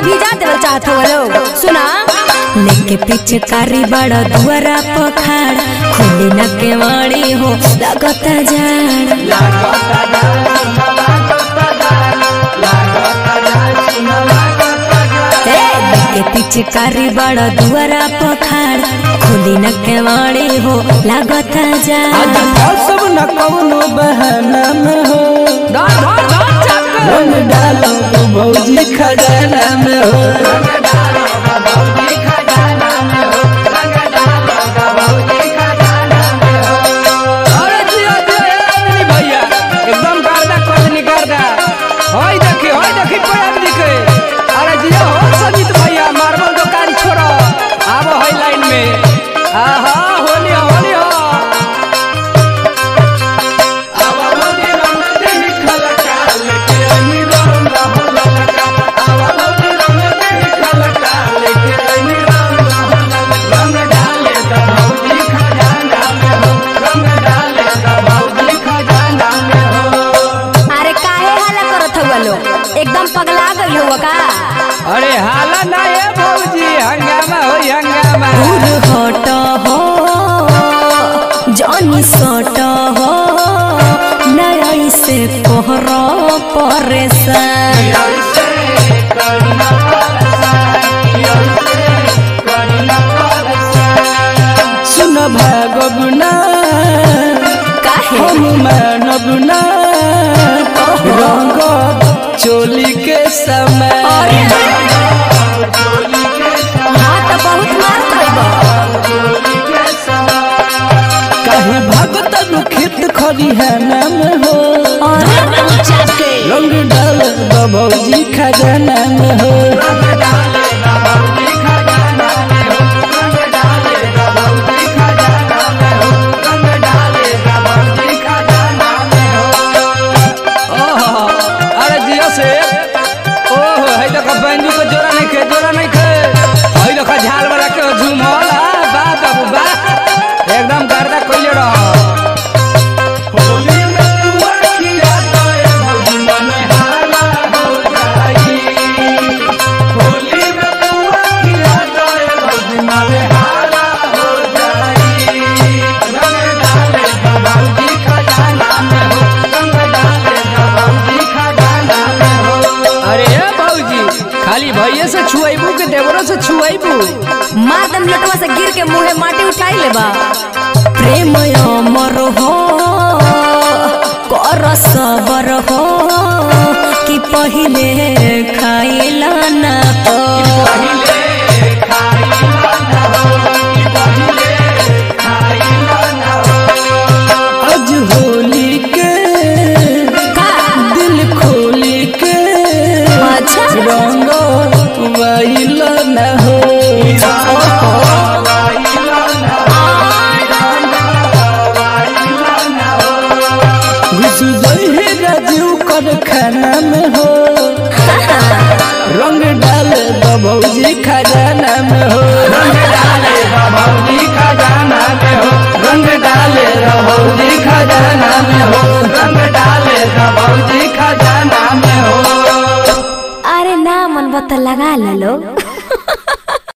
भिजा देवल चाहत हो लोग सुना लेके पीछे कारी बड़ा दुआरा पखाड़ खोली न केवाड़ी हो लगता जाड़ ए, लेके पीछे कारी बड़ा दुआरा पखाड़ खोली न केवाड़ी हो लगता आज जाड़ सब न कौनो बहाना में हो धर धर धर चाप के रंग डालो तो भौजी खजाना में हो अरे जिया जिया ए आदमी भैया एकदम गर्दा कोदनी गर्दा होय देखी होय देखी कोई आदमी के अरे जिया हो संजीत भैया मार्बल दुकान छोड़ो आबो होय लाइन में आहा होली हो होली हो अरे काहे हाला करत हुआ लोग एकदम पगला गई हुआ का अरे हाला ना ए भौजी हंगामा होई हंगामा दूर हट हो जनी सट हो नई से कोहर परेशान सुन भागब ना काहे हम मानब ना रंग चोली के समय अरे हाँ तो बहुत मार खइबा कहीं भगत दुखित खरिहाना में हो रंग डाल दो भौजी खजाना में हो ओहो अरे जिया से ओहो है देखो बैंजू के जोरा नहीं खे जोरा नहीं खे है देखो झाल वाला के झूमल आ, बा बाबू बा एकदम गर्दा कइले रह अरे ए भौजी खाली भैये से छुआइबू के देवरो से छुआइबू मार दम लटवा से गिर के मुंहे माटी उठाई लेबा प्रेम अमर हो कर सबर हो कि पहिले खाइला ना हो आज होली के दिल खोली के अच्छा रंग वाइल न हो घुस जइहे राजू कर खाना में हो रंग डाल दो भौजी खजाना में हो रंग डाले दो भौजी खजाना में हो रंग डाले दो भौजी खजाना में हो रंग डाले दो भौजी खजाना में हो अरे ना मन बता लगा ला लो